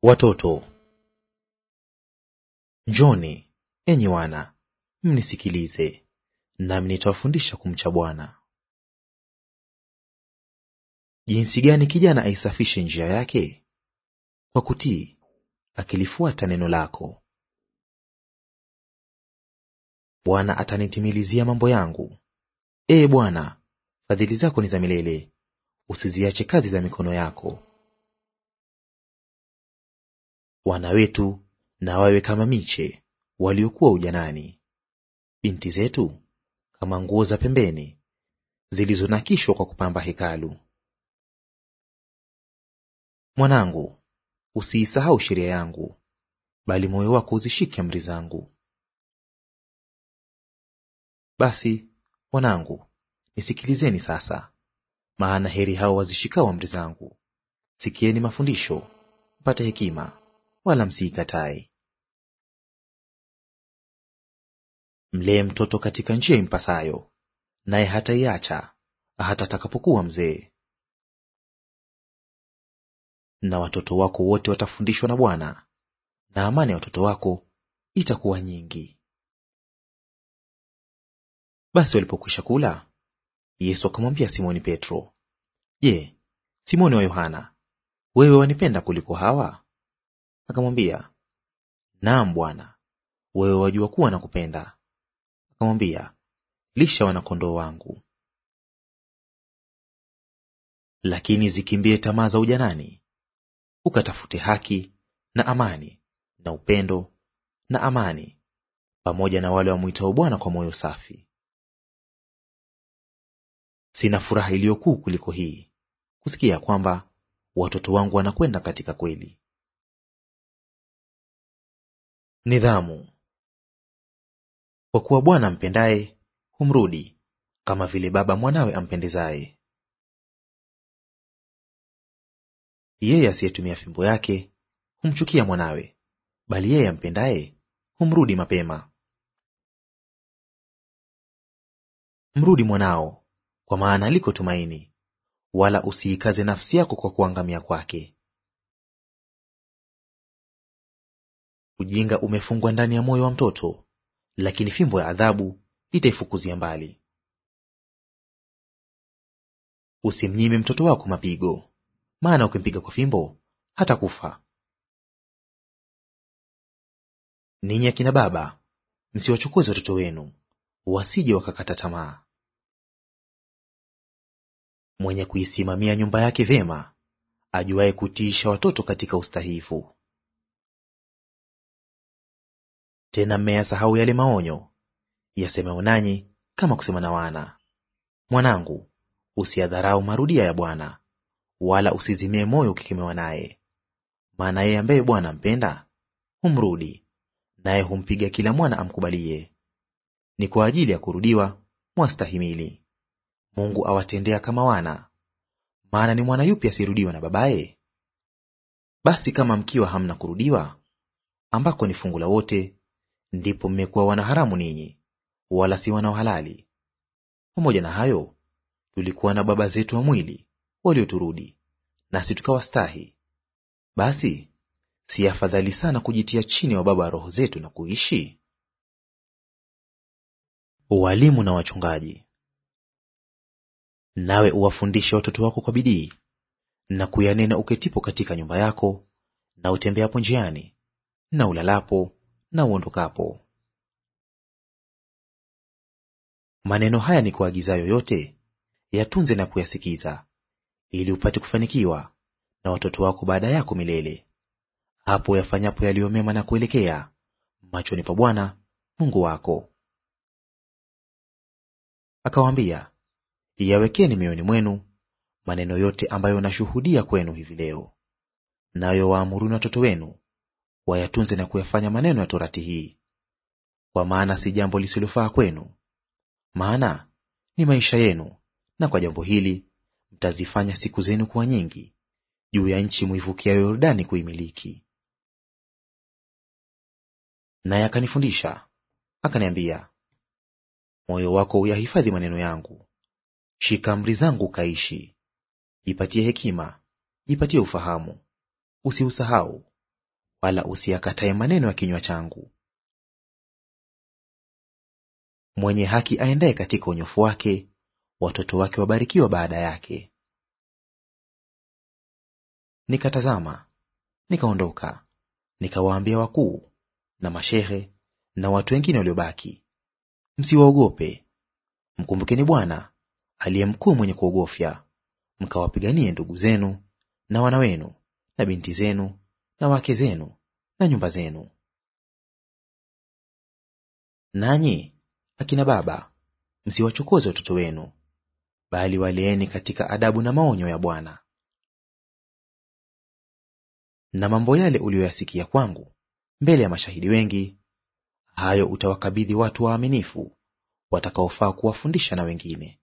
Watoto, njoni enyi wana, mnisikilize, nami nitawafundisha kumcha Bwana. Jinsi gani kijana aisafishe njia yake? Kwa kutii, akilifuata neno lako. Bwana atanitimilizia mambo yangu. Ee Bwana, fadhili zako ni za milele, usiziache kazi za mikono yako. Wana wetu na wawe kama miche waliokuwa ujanani, binti zetu kama nguo za pembeni zilizonakishwa kwa kupamba hekalu. Mwanangu, usiisahau sheria yangu, bali moyo wako uzishike amri zangu. Basi wanangu, nisikilizeni sasa, maana heri hao wazishikao amri zangu. Sikieni mafundisho, mpate hekima, wala msiikatae. Mlee mtoto katika njia impasayo, naye hataiacha hata atakapokuwa mzee. Na watoto wako wote watafundishwa na Bwana, na amani ya watoto wako itakuwa nyingi. Basi walipokwisha kula, Yesu akamwambia Simoni Petro, Je, Simoni wa Yohana, wewe wanipenda kuliko hawa? Akamwambia, Naam Bwana, wewe wajua kuwa nakupenda. Akamwambia, lisha wana-kondoo wangu. Lakini zikimbie tamaa za ujanani, ukatafute haki na amani na upendo na amani, pamoja na wale wamwitao Bwana kwa moyo safi. Sina furaha iliyo kuu kuliko hii, kusikia kwamba watoto wangu wanakwenda katika kweli. Nidhamu. Kwa kuwa Bwana ampendaye humrudi, kama vile baba mwanawe ampendezaye. Yeye asiyetumia fimbo yake humchukia mwanawe, bali yeye ampendaye humrudi mapema. Mrudi mwanao, kwa maana liko tumaini, wala usiikaze nafsi yako kwa kuangamia kwake. Ujinga umefungwa ndani ya moyo wa mtoto, lakini fimbo ya adhabu itaifukuzia mbali. Usimnyime mtoto wako mapigo, maana ukimpiga kwa fimbo hata kufa. Ninyi akina baba, msiwachokoze watoto wenu, wasije wakakata tamaa. Mwenye kuisimamia nyumba yake vyema, ajuaye kutiisha watoto katika ustahifu. Tena mmeyasahau yale maonyo yasemayo nanyi kama kusema na wana. Mwanangu, usiyadharau marudia ya Bwana, wala usizimie moyo ukikemewa naye. Maana yeye ambaye Bwana ampenda humrudi, naye humpiga kila mwana amkubalie. Ni kwa ajili ya kurudiwa mwastahimili. Mungu awatendea kama wana. Maana ni mwana yupi asirudiwa na babaye? Basi kama mkiwa hamna kurudiwa, ambako ni fungu la wote, ndipo mmekuwa wana haramu ninyi, wala si wana wa halali. Pamoja na hayo, tulikuwa na baba zetu wa mwili walioturudi, nasi tukawastahi. Basi si afadhali sana kujitia chini ya wababa wa roho zetu na kuishi? Walimu na wachungaji. Nawe uwafundishe watoto wako kwa bidii, na kuyanena uketipo katika nyumba yako, na utembeapo njiani, na ulalapo, na uondokapo. Maneno haya ni kuagizayo yote, yatunze na kuyasikiza, ili upate kufanikiwa na watoto wako baada yako milele, hapo yafanyapo yaliyo mema na kuelekea machoni pa Bwana Mungu wako. Akawaambia, yawekeni mioyoni mwenu maneno yote ambayo nashuhudia kwenu hivi leo, nayo waamuruni watoto wenu wayatunze na kuyafanya maneno ya torati hii, kwa maana si jambo lisilofaa kwenu, maana ni maisha yenu, na kwa jambo hili mtazifanya siku zenu kuwa nyingi juu ya nchi mwivukia Yordani kuimiliki. Naye akanifundisha akaniambia, moyo wako uyahifadhi maneno yangu, shika amri zangu ukaishi. Jipatie hekima, jipatie ufahamu, usiusahau, wala usiyakatae maneno ya kinywa changu. Mwenye haki aendaye katika unyofu wake, watoto wake wabarikiwa baada yake. Nikatazama, nikaondoka, nikawaambia wakuu na mashehe na watu wengine waliobaki, msiwaogope, mkumbukeni Bwana aliye mkuu mwenye kuogofya, mkawapiganie ndugu zenu na wana wenu na binti zenu na wake zenu na nyumba zenu. Nanyi akina baba, msiwachokoze watoto wenu, bali waleeni katika adabu na maonyo ya Bwana. Na mambo yale uliyoyasikia kwangu mbele ya mashahidi wengi, hayo utawakabidhi watu waaminifu watakaofaa kuwafundisha na wengine.